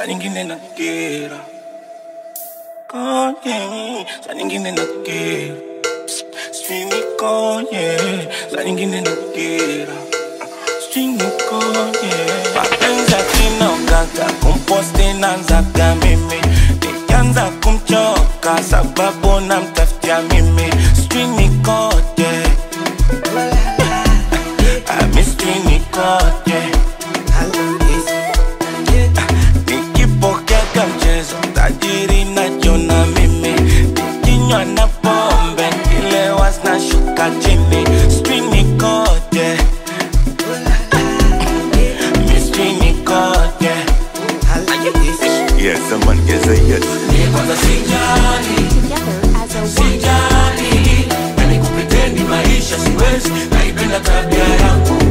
saa nyingine nakera konye, saa nyingine nakera Stringy konye, saa nyingine nakera Stringy konye Mapenzi akinogaga, kumposti nanzaga mimi Nikianza kumchoka, sababu namtafutia mimi Stringy kote Mistrini kote nikipokeka mchezo tajiri najona mimi nikinywa na pombe nikilewa zinashuka chini strini kote mistrini kote Yes, someone is a yes. kwanza sijali Together as a one. sijali nani kupretendi maisha siwezi naipenda tabia yangu